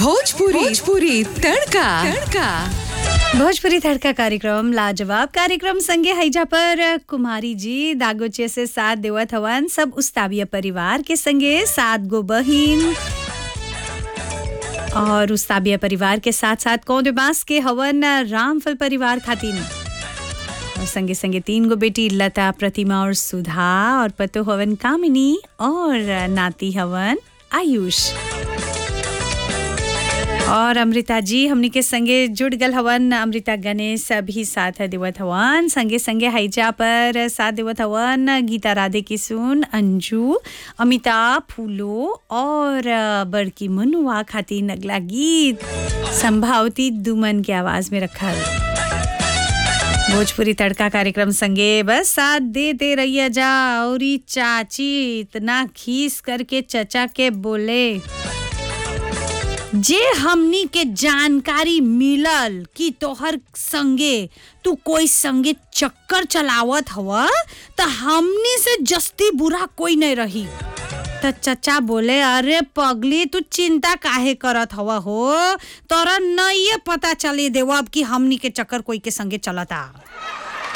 भोजपुरी भोजपुरी तड़का तड़का भोजपुरी तड़का कार्यक्रम लाजवाब कार्यक्रम संगे हैजा पर कुमारी जी दागोचे से साथ देवत हवन सब उस्ताविया परिवार के संगे सात गो बहिन और उस्ताविया परिवार के साथ साथ कौन बास के हवन रामफल परिवार खातिन और संगे संगे तीन गो बेटी लता प्रतिमा और सुधा और पतो हवन कामिनी और नाती हवन आयुष और अमृता जी हमनी के संगे जुड़ गल हवन अमृता गणेश भी साथ देवत हवन संगे संगे हैजा पर साथ देवत हवन गीता राधे किशुन अंजू अमिता फूलो और बड़की मनुआ खातिर अगला गीत संभावती दुमन के आवाज में रखल भोजपुरी तड़का कार्यक्रम संगे बस साथ देते रहिए जा और ई चाची इतना खीस करके चचा के बोले जे हमनी के जानकारी मिलल कि तोहर संगे तू कोई संगे चक्कर चलावत हव त हमनी से जस्ती बुरा कोई नहीं रही त चचा बोले अरे पगली तू चिंता काहे करत हव हो तोरा नहीं पता चले देव अब कि हमनी के चक्कर कोई के संगे चलता